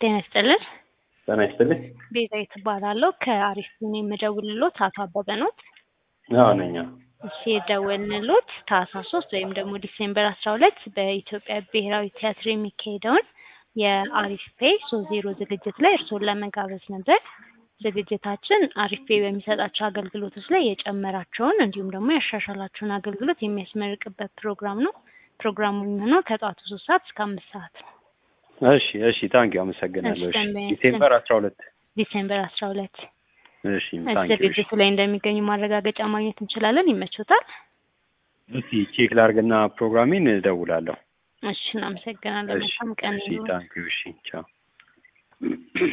ጤና ይስጥልን። ጤና ይስጥልኝ። ቤዛዊት እባላለሁ ከአሪፍ ቡኒ የምደውልሎት አቶ አበበ ኖት? አዎ ነኝ። አዎ። እሺ የደወልንሎት ታህሳስ ሶስት ወይም ደግሞ ዲሴምበር አስራ ሁለት በኢትዮጵያ ብሔራዊ ቲያትር የሚካሄደውን የአሪፍ ፔ ሶስት ዜሮ ዝግጅት ላይ እርስዎን ለመጋበዝ ነበር። ዝግጅታችን አሪፍ ፔ በሚሰጣቸው አገልግሎቶች ላይ የጨመራቸውን እንዲሁም ደግሞ ያሻሻላቸውን አገልግሎት የሚያስመርቅበት ፕሮግራም ነው። ፕሮግራሙ የሚሆነው ከጠዋቱ ሶስት ሰዓት እስከ አምስት ሰዓት ነው። እሺ እሺ፣ ታንኪዩ አመሰግናለሁ። እሺ ደንበኛ- ዲሴምበር አስራ ሁለት ዲሴምበር አስራ ሁለት እሺ ታንኪዩ። እሺ ዝግጅቱ ላይ እንደሚገኙ ማረጋገጫ ማግኘት እንችላለን። ይመቾታል? እስቲ ቼክ ላርግና ፕሮግራሜን እደውላለሁ። እሺ እናመሰግናለን። እሺ መልካም ቀን እሺ ይሁን። ታንኪዩ። እሺ ቻው።